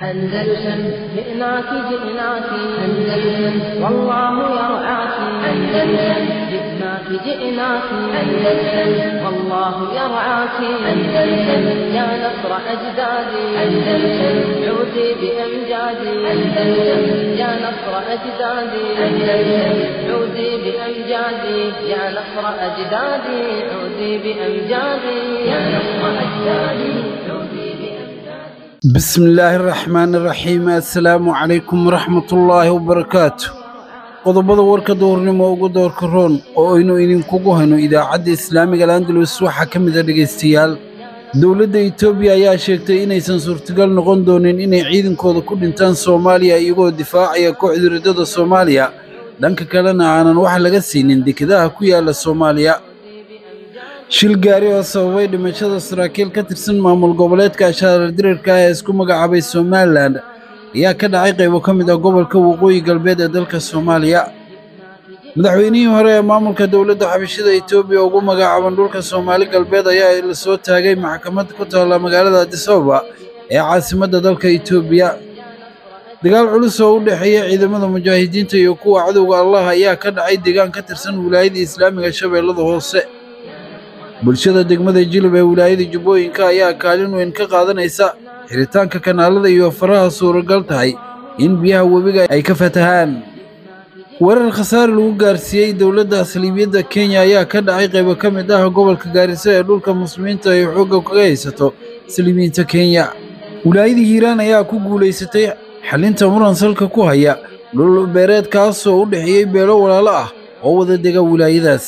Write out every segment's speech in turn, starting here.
أندلسن جئناك جئناك أندلسن والله يرعاك أندلسن جئناك جئناك أندلسن والله يرعاك أندلسن يا نصر أجدادي أندلسن عودي بأمجادي أندلسن يا نصر أجدادي أندلسن عودي بأمجادي يا نصر أجدادي عودي بأمجادي يا نصر أجدادي عودي بأمجادي بسم الله الرحمن الرحيم السلام عليكم ورحمة الله وبركاته qodobada warka duhurnimo ugu doorka roon oo aynu idinkugu hayno idaacadda islaamiga landalus waxaa ka mid a dhegaystayaal dowladda etoobiya ayaa sheegtay inaysan suurtagal noqon doonin inay ciidankooda ku dhintaan soomaaliya iyagoo difaacaya kooxda riddada soomaaliya dhanka kalena aanan wax laga siinin dekedaha ku yaala soomaaliya shil gaari oo sababay dhimashada saraakiil ka tirsan maamul goboleedka ashaarar dirarka ah ee isku magacaabay somalilan ayaa ka dhacay qaybo ka mid ah gobolka waqooyi galbeed ee dalka soomaaliya madaxweynihii hore ee maamulka dowladda xabashida etoobiya ugu magacaaban dhulka soomaali galbeed ayaa la soo taagay maxkamad ku taalla magaalada addis ababa ee caasimadda dalka etoobiya dagaal culus oo u dhexeeya ciidamada mujaahidiinta iyo kuwa cadowga allah ayaa ka dhacay deegaan ka tirsan wilaayada islaamiga shabeellada hoose bulshada degmada jilib ee wilaayada jubbooyinka ayaa kaalin weyn ka qaadanaysa xiritaanka kanaalada iyo faraha suuragal tahay in biyaha webiga ay ka fatahaan weerar khasaare lagu gaarsiiyey dowladda saliibiyadda kenya ayaa ka dhacay qaybo ka mid ah gobolka gaariso ee dhulka muslimiinta ay xoogga kaga haysato saliibiyiinta kenya wilaayada hiiraan ayaa ku guulaysatay xalinta muran salka ku haya dhul beereed kaasoo u dhexeeyey beelo walaalo ah oo wada dega wilaayadaas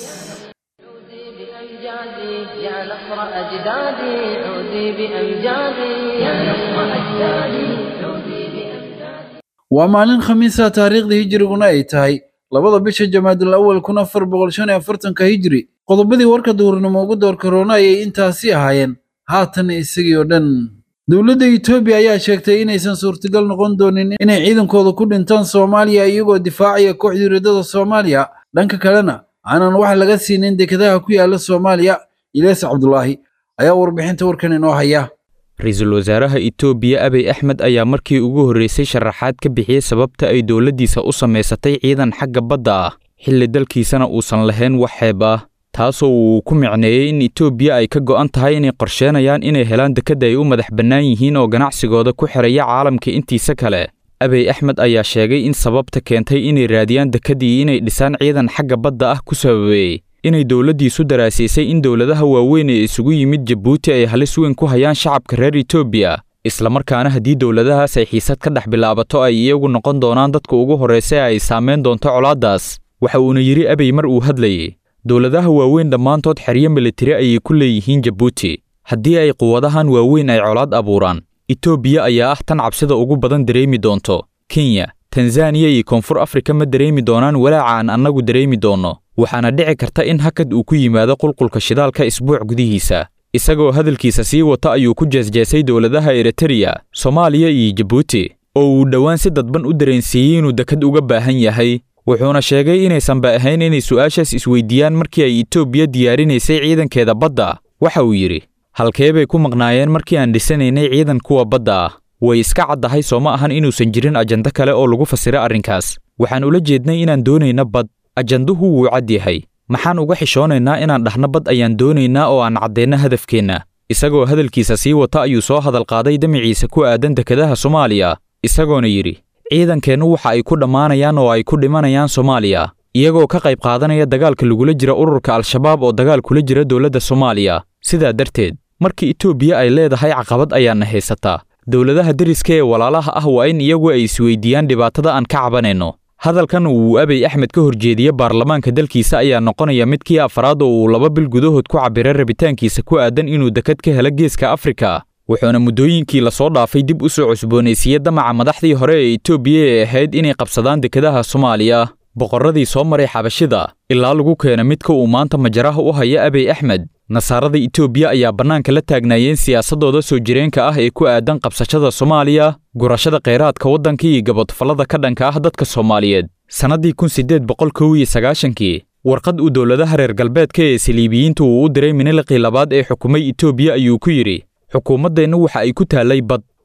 بأمجادي يا نصر أجدادي عودي بأمجادي يا نصر أجدادي عودي بأمجادي waa maalin khamiisa taariikhda hijriguna ay tahay labada bisha jamaadul awal kun afar boqol shan iyo afartanka hijri qodobadii warka duhurnimo ugu door karoona ayay intaasi ahaayeen haatan isagii oo dhan dowladda etoobiya ayaa sheegtay inaysan suurtagal noqon doonin inay ciidankooda ku dhintaan soomaaliya iyagoo difaacaya kooxdii riddada soomaaliya dhanka kalena aanan wax laga siinin dekedaha ku yaala soomaaliya ilees cabdulaahi ayaa warbixinta warkan inoo haya ra-iisul wasaaraha itoobiya abiy axmed ayaa markii ugu horreysay sharaxaad ka bixiyey sababta ay dowladdiisa u samaysatay ciidan xagga badda ah xilli dalkiisana uusan lahayn wax xeeb ah taasoo uu ku micneeyey in itoobiya ay ka go'an tahay inay qorsheenayaan inay helaan dekadda ay u madax bannaan yihiin oo ganacsigooda ku xidhaya caalamka intiisa kale abiy axmed ayaa sheegay in sababta keentay inay raadiyaan dekeddii inay dhisaan ciidan xagga badda ah ku sababeeyey inay dowladdiisu daraasiisay in dowladaha waaweyn ee isugu yimid jabuuti ay halis weyn ku hayaan shacabka reer etoobiya islamarkaana haddii dowladahaas ay xiisad ka dhex bilaabato ay iyagu noqon doonaan dadka ugu horraysa ee ay saamayn doonto colaaddaas waxa uuna yidhi abiy mar uu hadlayey dowladaha waaweyn dhammaantood xeryo militari ayay ku leeyihiin jabuuti haddii ay quwadahan waaweyn ay colaad abuuraan etoobiya ayaa ah tan cabsida ugu badan dareemi doonto kenya tanzaniya iyo koonfur afrika ma dareemi doonaan walaaca aan annagu dareemi doonno waxaana dhici karta in hakad uu ku yimaado qulqulka shidaalka isbuuc gudihiisa isagoo hadalkiisa sii wata ayuu ku jeesjeesay dowladaha eritreya soomaaliya iyo jabuuti oo uu dhowaan si dadban u dareensiiyey inuu dekad uga baahan yahay wuxuuna sheegay inaysanba ahayn inay su'aashaas isweydiiyaan markii ay etoobiya diyaarinaysay ciidankeeda badda waxa uu yidhi halkee bay ku maqnaayeen markii aan dhisanaynay ciidan kuwa badda ah way iska caddahay soo ma ahan inuusan jirin ajando kale oo lagu fasira arrinkaas waxaan ula jeednay inaan doonayna bad ajanduhu wuu cad yahay maxaan uga xishoonaynaa inaan dhahno bad ayaan doonaynaa oo aan caddeenno hadafkeenna isagoo hadalkiisa sii wata ayuu soo hadal qaaday damiciisa ku aadan dekedaha soomaaliya isagoona yidhi ciidankeennu waxa ay ku dhammaanayaan oo ay ku dhimanayaan soomaaliya iyagoo ka qayb qaadanaya dagaalka lagula jira ururka al-shabaab oo dagaal kula jira dowladda soomaaliya sidaa darteed markii etoobiya ay leedahay caqabad ayaana haysataa dowladaha deriska ee walaalaha ah waa in iyagu ay isweydiiyaan dhibaatada aan ka cabanayno hadalkan uu abiy axmed ka horjeediye baarlamaanka dalkiisa ayaa noqonaya midkii afraad oo uu laba bil gudahood ku cabbiray rabitaankiisa ku aadan inuu dekad ka helo geeska afrika wuxuuna muddooyinkii lasoo dhaafay dib u soo cusboonaysiiyey damaca madaxdii hore ee etoobiya ee ahayd inay qabsadaan dekedaha soomaaliya boqorradii soo maray xabashida ilaa lagu keena midka uu maanta majaraha u haya abiy axmed nasaarada etoobiya ayaa bannaanka la taagnaayeen siyaasaddooda soo jireenka ah ee ku aadan qabsashada soomaaliya gurashada kheyraadka waddanka iyo gabodfallada ka dhanka ah dadka soomaaliyeed sannaddii kun siddeed boqol kow iyo sagaashankii warqad uu dowladaha reer galbeedka ee saliibiyiintu uu u diray miniliqii labaad ee xukumay etoobiya ayuu ku yidhi xukuumaddeennu waxa ay ku taallay bad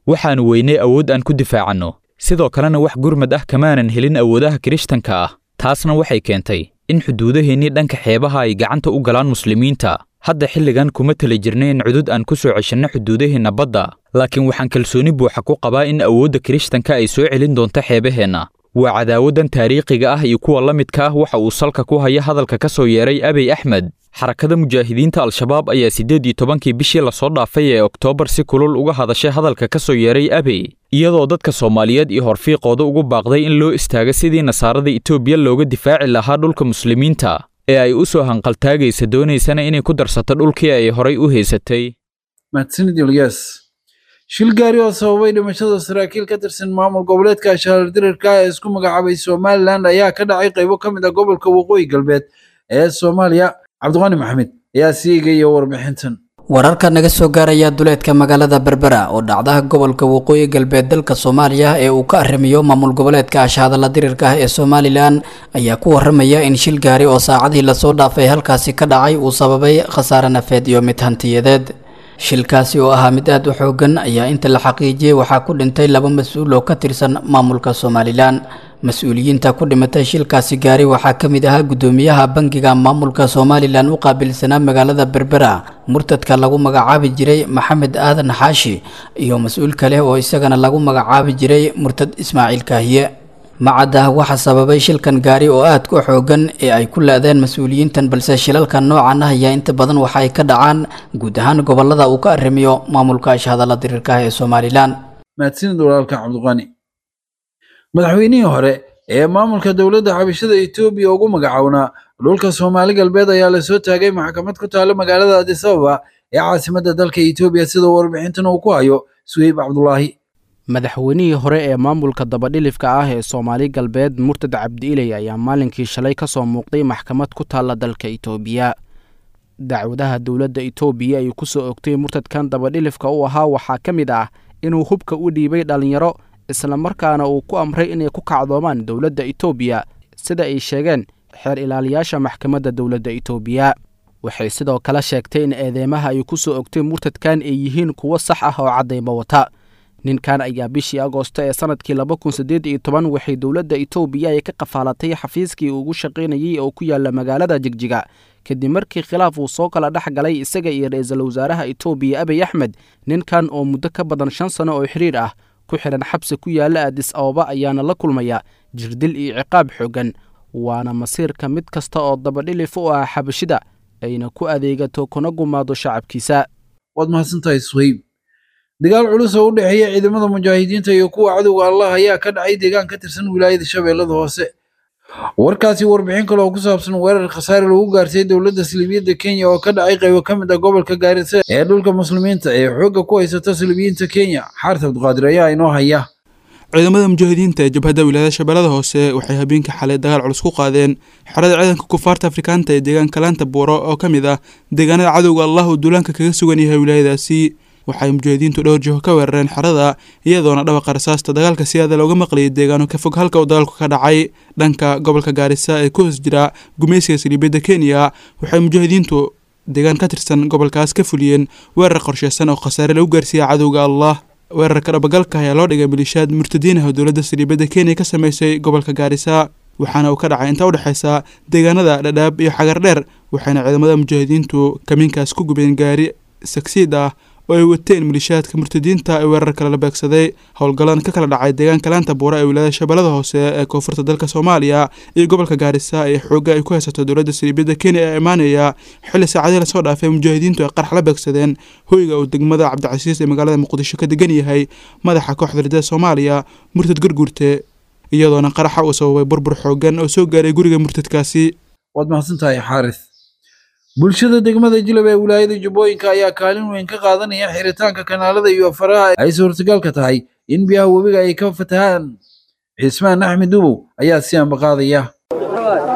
waxaannu weynay awood aan ku difaacanno sidoo kalena wax gurmad ah kamaanan helin awoodaha kirishtanka ah taasna waxay keentay in xuduudaheennii dhanka xeebaha ay gacanta u galaan muslimiinta hadda xilligan kuma tali jirnay in cudud aan ku soo ceshanno xuduudaheenna badda laakiin waxaan kalsooni buuxa ku qabaa in awoodda kirishtanka ay soo celin doonto xeebaheenna waa cadaawaddan taariikhiga ah iyo kuwa la midka ah waxa uu salka ku haya hadalka ka soo yeeray abiy axmed xarakada mujaahidiinta al-shabaab ayaa siddeed iyo tobankii bishii lasoo dhaafay ee oktoobar si kulul uga hadashay hadalka ka soo yeeray abiy iyadoo dadka soomaaliyeed iyo horfiiqooda ugu baaqday in loo istaago sidii nasaarada etoobiya looga difaaci lahaa dhulka muslimiinta ee ay u soo hanqaltaagaysa doonaysana inay ku darsato dhulkii ay horay u haysatay mahadsanid ilyas shil gaari oo sababay dhimashada saraakiil ka tirsan maamul goboleedka ashaarar dirirka ee isku magacaabay somalilan ayaa ka dhacay qaybo ka mid ah gobolka waqooyi galbeed ee soomaaliya cabdiqani maxamed ayaa sii eegaya warbixintan wararka naga soo gaaraya duleedka magaalada berbera oo dhacdaha gobolka waqooyi galbeed dalka soomaaliya ee uu ka arrimiyo maamul goboleedka ashahadalla dirirka ah ee somalilan ayaa ku waramaya in shil gaari oo saacadii lasoo dhaafay halkaasi ka dhacay uu sababay khasaare nafeed iyo mid hantiyadeed shilkaasi oo ahaa mid aad u xoogan ayaa inta la xaqiijiyey waxaa ku dhintay laba mas-uul oo ka tirsan maamulka somalilan mas-uuliyiinta ku dhimatay shilkaasi gaari waxaa ka mid ahaa guddoomiyaha bangiga maamulka somalilan u qaabilsanaa magaalada berbera murtadka lagu magacaabi jiray maxamed aadan xaashi iyo mas-uul kale oo isagana lagu magacaabi jiray murtad ismaaciil kaahiye macadda waxa sababay shilkan gaari oo aad ku xoogan ee ay ku la-deen mas-uuliyiintan balse shilalka noocan ah ayaa inta badan waxa ay ka dhacaan guud ahaan gobolada uu ka arrimiyo maamulka ashhadalla diriirka ah ee somalilan mahadsanid walaalka cabdiqani madaxweynihii hore ee maamulka dowladda xabashada etoobiya ugu magacownaa dhulka soomaali galbeed ayaa lasoo taagay maxkamad ku taalla magaalada adis ababa ee caasimadda dalka etoobiya sida warbixintan uu ku hayo suheyb cabdulaahi madaxweynihii hore ee maamulka dabadhilifka ah ee soomaali galbeed murtad cabdiiley ayaa maalinkii shalay ka soo muuqday maxkamad ku taalla dalka itoobiya dacwadaha dowladda itoobiya ay ku soo ogtay murtadkan dabadhilifka u ahaa waxaa ka mid ah inuu hubka u dhiibay dhallinyaro islamarkaana uu ku amray inay ku kacdoomaan dowladda itoobiya sida ay sheegeen xeer ilaaliyaasha maxkamadda dowladda itoobiya waxay sidoo kale sheegtay in eedeymaha ay ku soo ogtay murtadkan ay yihiin kuwo sax ah oo caddayma wata ninkan ayaa bishii agoosto ee sanadkii laba kun siddeed iyo toban waxay dowladda itoobiya ay ka qafaalatay xafiiskii ugu shaqaynayey oo ku yaala magaalada jigjiga kadib markii khilaaf uu soo kala dhex galay isaga iyo ra-iisul wasaaraha itoobiya abiy axmed ninkan oo muddo ka badan shan sano oo xiriir ah ku xidhan xabsi ku yaala adis ababa ayaana la kulmaya jirdil iyo ciqaab xoogan waana masiirka mid kasta oo dabadhilif u ah xabashida ayna ku adeegato kuna gumaado shacabkiisa waad mahadsantahay suheyb dagaal culus oo u dhexeeya ciidamada mujaahidiinta iyo kuwa cadowga allah ayaa ka dhacay deegaan ka tirsan wilaayada shabeellada hoose warkaasi warbixin kale oo ku saabsan weerar khasaare lagu gaartay dowladda siliibiyadda kenya oo ka dhacay qaybo ka mid ah gobolka gaarisa ee dhulka muslimiinta ee xoogga ku haysata siliibiyiinta kenya xaarta abdiqaadir ayaa inoo haya ciidamada mujaahidiinta ee jabhadda wilaayada shabeellada hoose waxay habeenkii xalay dagaal culus ku qaadeen xerada ciidanka kufaarta afrikaanta ee deegaanka laanta buuro oo ka mid ah deegaanada cadowga allah uu duulaanka kaga sugan yahay wilaayadaasi waxay mujaahidiintu dhowr jiho ka weerareen xerada iyadoona dhawaqa rasaasta dagaalka siyaada looga maqlayay deegaano ka fog halka uu dagaalku ka dhacay dhanka gobolka gaarisa ee ku hoos jira gumaysiga saliibiyadda kenya waxay mujaahidiintu deegaan ka tirsan gobolkaas ka fuliyeen weerar qorsheysan oo khasaare lagu gaarsiiya cadowga allah weerarka dhabagalka ayaa loo dhigay malishaad murtadiin ah oo dowladda saliibadda kenya ka sameysay gobolka gaarisa waxaana uu ka dhacay inta udhexeysa deegaanada dhadhaab iyo xagar dheer waxayna ciidamada mujaahidiintu kamiinkaas ku gubeen gaari sagsiid ah oo ay wateen malishaadka murtadiinta ee weerar kale la beegsaday howlgallan ka kala dhacay deegaanka laanta buura ee wilaayada shabeellada hoose ee koonfurta dalka soomaaliya iyo gobolka gaarisa ee xoogga ay ku haysato dowladda saliibiyadda kenya ee imaanaya xilli saacadii lasoo dhaafay mujaahidiintu ay qarax la beegsadeen hoyga uu degmada cabdicasiis ee magaalada muqdisho ka degan yahay madaxa kooxda ridada soomaaliya murtad gurgurte iyadoona qaraxa uu sababay burbur xoogan oo soo gaaray guriga murtadkaasi waad mahadsantahay xaaris bulshada degmada jilab ee wilaayada jubbooyinka ayaa kaalin weyn ka qaadanaya xiritaanka kanaalada iyo faraha ay suurtagalka tahay in biyaha webiga ay ka fatahaan cismaan axmed dubow ayaa si ambaqaadaya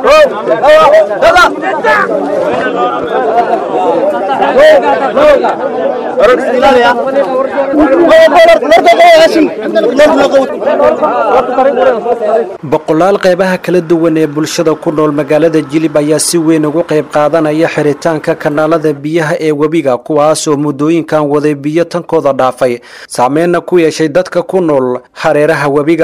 boqolaal qeybaha kala duwan ee bulshada ku nool magaalada jilib ayaa si weyn ugu qayb qaadanaya xiritaanka kanaalada biyaha ee webiga kuwaasoo muddooyinkan waday biyo tankooda dhaafay saameyna ku yeeshay dadka ku nool hareeraha webiga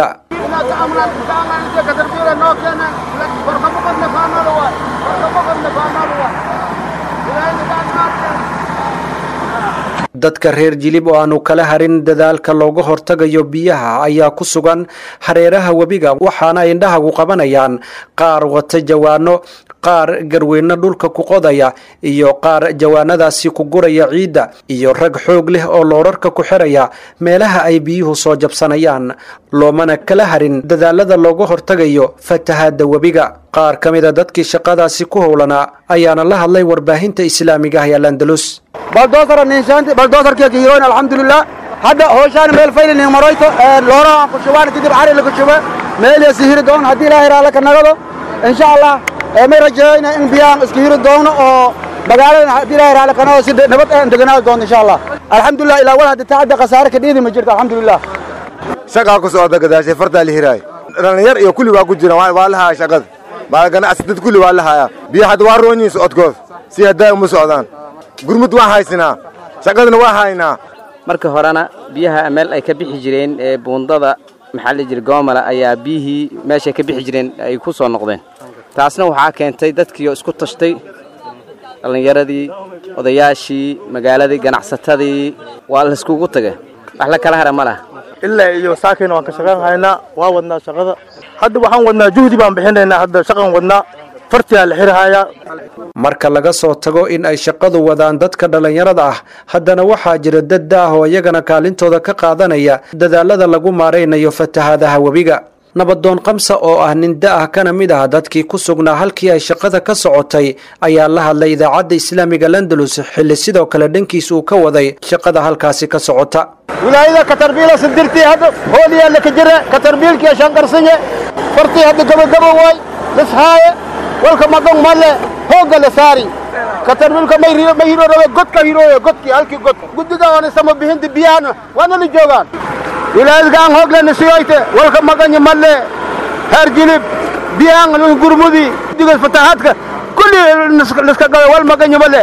dadka reer jilib oo aanu kala harin dadaalka looga hortagayo biyaha ayaa ku sugan hareeraha webiga waxaana indhahagu qabanayaan qaar wata jawaano qaar garweyno dhulka ku qodaya iyo qaar jawaanadaasi ku guraya ciidda iyo rag xoog leh oo loorarka ku xiraya meelaha ay biyuhu soo jabsanayaan loomana kala harin dadaalada looga hortagayo fatahaadda webiga qaar ka mida dadkii shaqadaasi ku howlanaa ayaana la hadlay warbaahinta islaamiga ah ee landalus baldoosar ninshaanti baldoosarkii kiiroon alxamdulilah hadda hooshaan meel faylin maroyto loora aan ku shubaan kadib cari la ku shuba meel ya sihiri doon haddii ilaahay raala ka nagado insha allah may rajeeyna in biyaan iska hiri doono oo magaaladan haddii ilaahay raala ka nagado si nabad aan deganaa doonto insha allah alxamdulilah ilaa wal hadda tacadda khasaare ka dhiidi ma jirto alxamdulilah shaqaa ku socda gadaashay fartaa la hiraay dhalinyar iyo kulli waa ku jiraan waa la hayaa shaqada baa ganacsi dad kulli waa la hayaa biyo hadda waa roonyiin socodkood si haddaa uma socdaan gurmud waan haysinaa shaqadana waa haynaa marka horena biyaha meel ay ka bixi jireen ee buundada maxaa la jira goomala ayaa biyihii meeshay ka bixi jireen ay ku soo noqdeen taasna waxaa keentay dadkiioo isku tashtay dhallinyaradii odayaashii magaaladii ganacsatadii waa layskugu tagay wax la kala hara ma laha ilaa iyo saakayna waan ka shaqayn haynaa waa wadnaa shaqada hadda waxaan wadnaa juhdi baan bixinaynaa hadda shaqan wadnaa fartiyaa la xirhayaa marka laga soo tago in ay shaqadu wadaan dadka dhallinyarada ah haddana waxaa jira dad da-ah oo iyagana kaalintooda ka qaadanaya dadaalada lagu maaraynayo fatahaadaha webiga nabadoon kamsa oo ah nin da-ah kana mid ah dadkii ku sugnaa halkii ay shaqada ka sokotay ayaa la hadlay idaacadda islaamiga landalus xilli sidoo kale dhankiis uu ka waday shaqada halkaasi ka socota wilaayada katarbiila sindirtii hadda hooliyaa laka jira katarbiilkiya shanqarsanye fartii hadda gabagaba waay lishaaye walka magan male hoogga la saari katarbiilka may hiro rabe godka hirooye godkii halkii god guddiga oona sama bixinta biyahana waana la joogaan wilaayadkaan hooglena siyoyte walka maganya male heer jilib biyahan gurmudi guddiga fatahaadka kulli liska gabe wal maganya male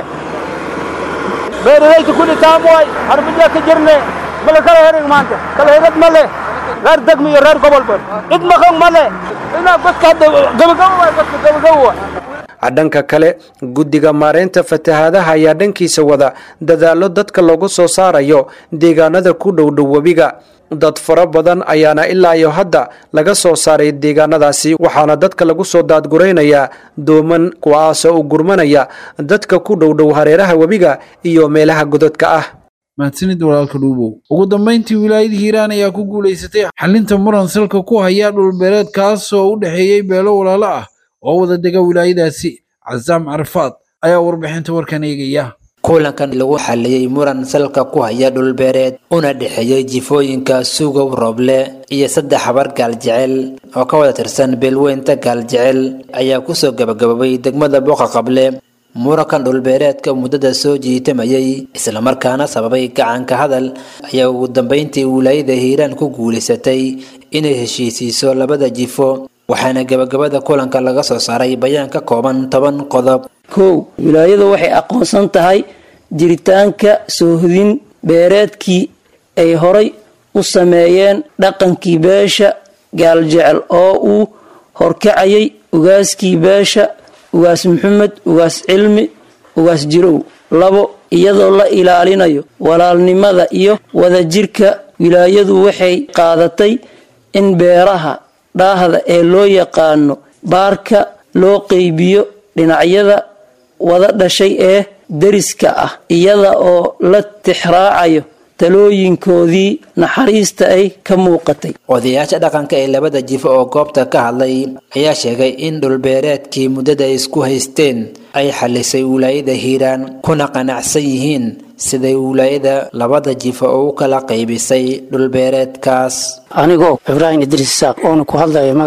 beeralayta kulli taam waay harbijaa ka jirne mala kala herin maanta kala herad male reer degmi iyo reer gobolba cid maqan male inaa godka hadda gabagabo waay godka gabagabo waay dhanka kale guddiga maareynta fatahaadaha ayaa dhankiisa wada dadaallo dadka loogu soo saarayo deegaanada ku dhowdhow webiga dad fara badan ayaana ilaa iyo hadda laga soo saaray deegaanadaasi waxaana dadka lagu soo daadguraynayaa dooman kuwaasoo u gurmanaya dadka ku dhowdhow hareeraha webiga iyo meelaha godadka ah mahadsanid walaalka dhuubow ugu dambayntii wilaayada hiiraan ayaa ku guulaysatay xalinta muran salka ku haya dhulbeereed kaasoo u dhexeeyey beelo walaalo ah oo wada dega wilaayadaasi casaam carafaad ayaa warbixinta warkan eegaya kulankan lagu xaliyey muran salka ku haya dhulbeereed una dhexeeyey jifooyinka sugow rooble iyo saddex habar gaaljecel oo ka wada tirsan beelweynta gaaljecel ayaa kusoo gabagaboobay degmada booqa qable murankan dhulbeereedka muddada soo jiitamayay islamarkaana sababay gacanka hadal ayaa ugu dambeyntii wilaayada hiiraan ku guulaysatay inay heshiisiiso labada jifo waxaana gabagabada kulanka laga soo saaray bayaan ka kooban toban qodob kow wilaayadu waxay aqoonsan tahay jiritaanka soohdin beereedkii ay horay u sameeyeen dhaqankii beesha gaaljecel oo uu horkacayay ugaaskii beesha ugaas maxamed ugaas cilmi ugaas jirow labo iyadoo la ilaalinayo walaalnimada iyo wadajirka wilaayadu waxay qaadatay in beeraha dhaahda ee loo yaqaano baarka loo qeybiyo dhinacyada wada dhashay ee deriska ah iyada oo la tixraacayo talooyinkoodii naxariista ay ka muuqatay odayaasha dhaqanka ee labada jifo oo goobta ka hadlay ayaa sheegay in dhulbeereedkii muddada isku haysteen ay xalisay wilaayada hiiraan kuna qanacsan yihiin siday wilaayada labada jifo oo u kala qaybisay dhulbeereedkaas anigoo ibraahim idriis isaaq oona ku hadlaya magaca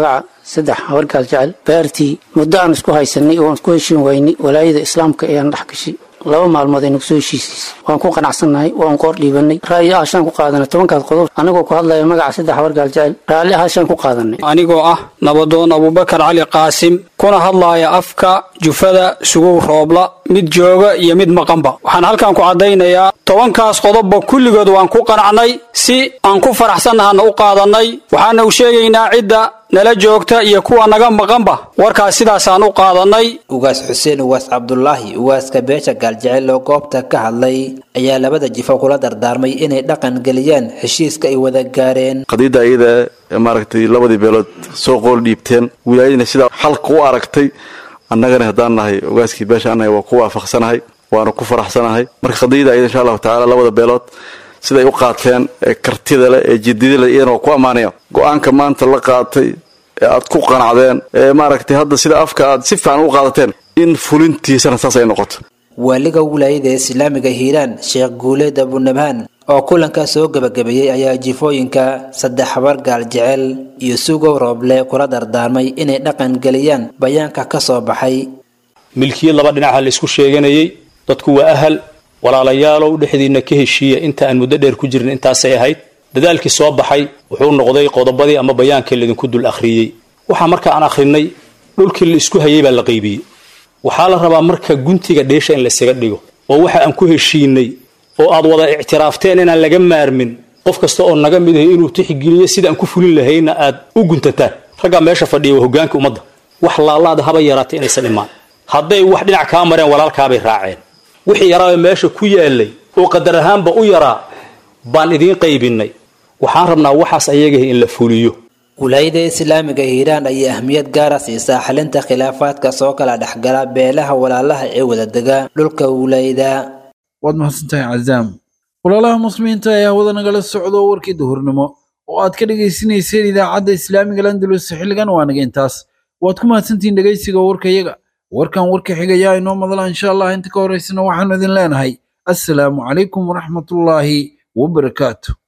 saddex habargaal jecel beertii muddo aan isku haysanay oo aan isku heshiin waynay walaayada islaamka ayaan dhex gashay laba maalmood ay nagu soo heshiisiisay waan ku qanacsannahay waan qoor dhiibanay ra'yi ahashaan ku qaadanay tobankaas qodob anigoo ku hadlaya magaca saddex habargaal jecel raalli ahashaan ku qaadanay anigoo ah nabadoon abubakar cali qaasim kuna hadlaaya afka jufada sugow roobla mid jooga iyo mid maqanba waxaan halkan ku caddaynayaa tobankaas qodobba kulligood waan ku qanacnay si aan ku faraxsannahana u qaadannay waxaana u sheegaynaa cidda nala joogta iyo kuwa naga maqanba warkaas sidaasaan u qaadannay ugaas xuseen ugaas cabdulaahi ugaaska beesha gaaljecel oo goobta ka hadlay ayaa labada jifo kula dardaarmay inay dhaqan geliyaan heshiiska ay wada gaareen qadiidda iyada maaragtay labadii beelood soo qool dhiibteen wilaayadina sidaa xalka u aragtay annagana haddaan nahay ogaaskii beesha annahay waa ku waafaqsanahay waana ku faraxsanahay marka qadiyada iyada insha allahu tacaala labada beelood siday u qaateen ee kartida leh ee jidida leh iyadana waa ku ammaanaya go-aanka maanta la qaatay ee aad ku qanacdeen ee maaragtay hadda sida afka aad si fiican u qaadateen in fulintiisana saas ay noqoto waaliga wilaayada islaamiga hiiraan sheekh guuleed abunabhaan oo kulanka soo gebagabeeyey ayaa jifooyinka saddex habar gaal jecel iyo sugow rooble kula dardaarmay inay dhaqan geliyaan bayaanka ka soo baxay milkiyad laba dhinaca la isku sheeganayey dadku waa ahal walaalayaalow dhexdiinna ka heshiiya inta aan muddo dheer ku jirin intaasay ahayd dadaalkii soo baxay wuxuu noqday qodobadii ama bayaankii laydinku dul akhriyey waxaa marka aan akhrinay dhulkii la isku hayay baa la qaybiyey waxaa la rabaa marka guntiga dheesha in laysaga dhigo oo waxa aan ku heshiinay oo aad wada ictiraafteen inaan laga maarmin qof kasta oo naga mid ahay inuu tixgeliyo sidaan ku fulin lahayna aad u guntataan raggaa meesha fadhiya waa hogaanka ummadda wax laalaada haba yaraatay inaysan imaan hadday wax dhinac kaa mareen walaalkaabay raaceen wixii yaraa meesha ku yaalay oo qadar ahaanba u yaraa baan idiin qaybinay waxaan rabnaa waxaas ayagaha in la fuliyo wilaayada islaamiga hiiraan ayaa ahmiyad gaara siisaa xalinta khilaafaadka soo kala dhexgala beelaha walaalaha ee wadadega dhulka wilaayada waad mahadsantahay cazaam walaalaha muslimiinta ayaa hawada nagala socdo warkii duhurnimo oo aad ka dhegaysanayseen idaacadda islaamiga landalus xilligan waa naga intaas waad ku mahadsantihiin dhegaysiga warkayaga warkan warka xigayaa inoo madala insha allah inta ka horaysana waxaanu idin leenahay assalaamu calaykum waraxmatullaahi wabarakaatu